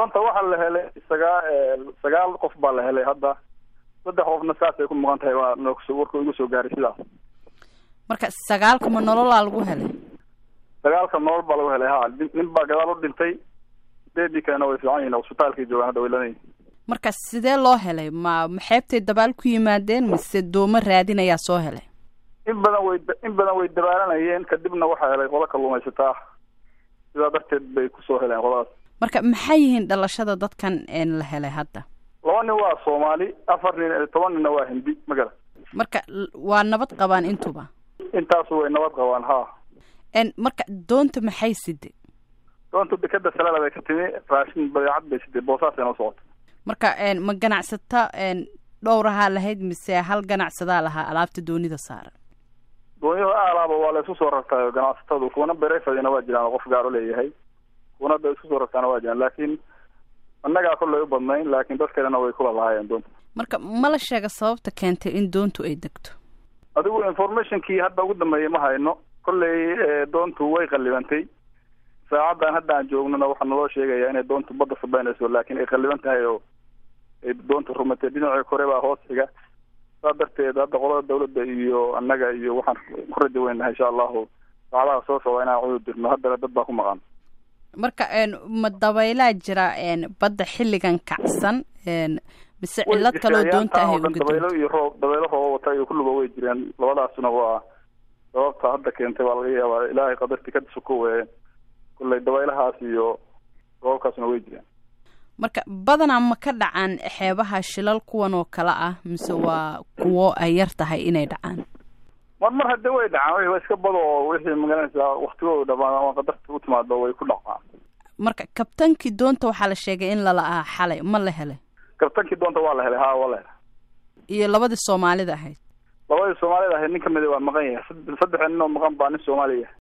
doonta waxaa la helay sagaa sagaal qof baa la helay hadda saddex qofna saasay ku maqan tahay waa noogso warka igu soo gaaray sidaas marka sagaalka ma nololaa lagu helay sagaalka nolol baa lagu helay ha nin baa gadaal u dhintay sideedii kalena way fiican yihin cusbitaalkay joogaan hadda way lanayihin marka sidee loo helay ma maxeebtay dabaal ku yimaadeen mise doomo raadinayaa soo helay in badan way in badan way dabaalanayeen kadibna waxaa helay qodo kalluumaysataa sidaa darteed bay kusoo heleen qodadaas marka maxay yihiin dhalashada dadkan la helay hadda laba nin waa soomaali afar nin toban ninna waa hindi magala marka waa nabad qabaan intuba intaasu way nabad qabaan ha marka doonta maxay siday doonta dekeda salaala bay ka timi raashin badeecad bay siday boosaasay noo socota marka ma ganacsata dhowrahaa lahayd mise hal ganacsadaa lahaa alaabta doonida saaran doonyaha aalaaba waa la isku soo rartaayo ganacsatadu kuwana berefadina waa jiraan oo qof gaar u leeyahay kuwana da isku soo rartaana waa jiraan laakiin annagaa kollay u badnayn laakiin dadkeedana way kula lahaayeen doonta marka ma la sheega sababta keentay in doontu ay degto adigu informationkii hadda ugu dambeeyay ma hayno kollay doontu way qallibantay saacaddan hadda aan joognona waxaa naloo sheegayaa inay doontu badda sabeynayso laakiin ay qalliban tahay oo ay doontu rumatay dhinacii kore baa hoos xiga saa darteed hadda qolada dawladda iyo annaga iyo waxaan ku raja weynahay insha allahu saacadaha soo socda inaan cudur dirno haddana dad baa ku maqan marka ma dabaylaa jira badda xilligan kacsan mise cillad kaloo doonta ahay uga dabaylo iyo roob dabaylo rooba wata iyo kulluba way jireen labadaasuna waa sababta hadda keentay baa laga yaabaa ilaahay qadarti ka suko weye kullay dabaylahaas iyo roobabkaasuna way jireen marka badanaa ma ka dhacaan xeebaha shilal kuwan oo kale ah mise waa kuwo ay yar tahay inay dhacaan mar mar haddii way dhacaan wa iska bado oo wixii magaranaysaa waktigooda dhamaan ama qadarta u timaado way ku dhacaan marka kabtankii doonta waxaa la sheegay in lala aha xalay ma la helay kabtankii doonta waa la helay ha waa la helay iyo labadii soomaalida ahayd labadii soomaalida ahayd nin kamida waa maqan yahay saddex nin oo maqan baa nin soomaaliya